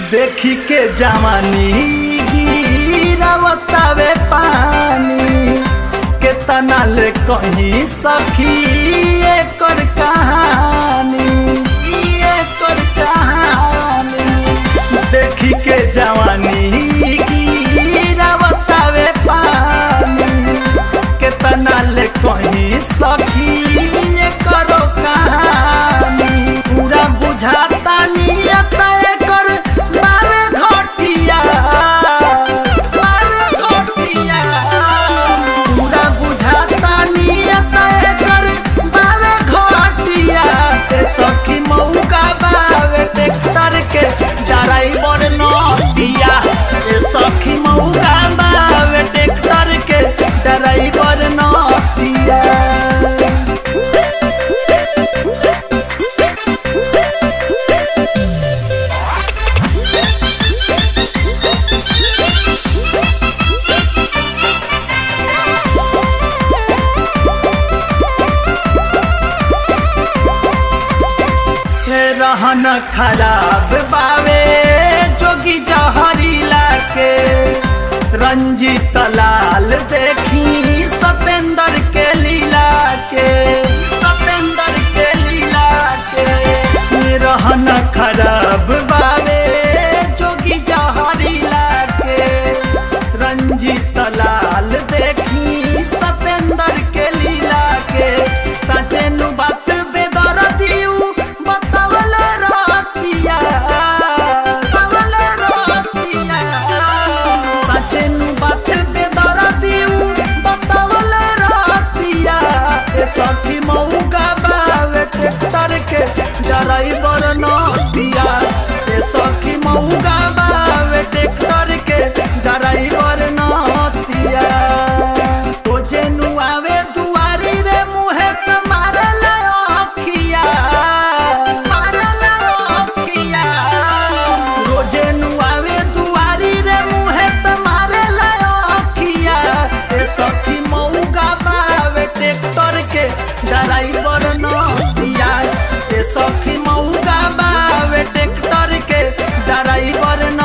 देखी के जवानी गिरावतावे पानी केतना ले कहीं सखी एकर कहानी एकर कहानी देखी के जवानी गिरावतावे पानी केतना ले कहीं सखी एकर कहानी पूरा बुझाता नियत एकर बावे घटिया बावे घटिया पूरा बुझाता नियत एकर बावे घटिया ते सखी मौका बावे ट्रैक्टर के ड्राइवर नदिया ए सखी मौका बावे ट्रैक्टर के ड्राइवर नदिया रहन खराब बावे जोगी जहरीला के रंजीत लाल देखी सतेंद्र के लीला के सतेंद्र के लीला के रहन खराब बावे जोगी जहरीला के रंजीत लाल देखी सतेंद्र के लीला के सचेनु बात बेदर दियू बतावल रतिया बतावल रतिया सचेनु बात बेदर दियू बतावल रतिया ए सखी मौका बावे ट्रैक्टर के ड्राइवर न दिया ए सखी मौका बावे ट्रैक्टर के ड्राइवर न दिया तो जेनु आवे दुआरी रे मुहे पे मारे ले अखिया मारे ले अखिया रोजे नु आवे दुआरी रे मुहे पे मारे ले अखिया ए सखी मौका बावे ट्रैक्टर के ड्राइवर न दिया ए सखी मौका बावे ट्रैक्टर के ड्राइवर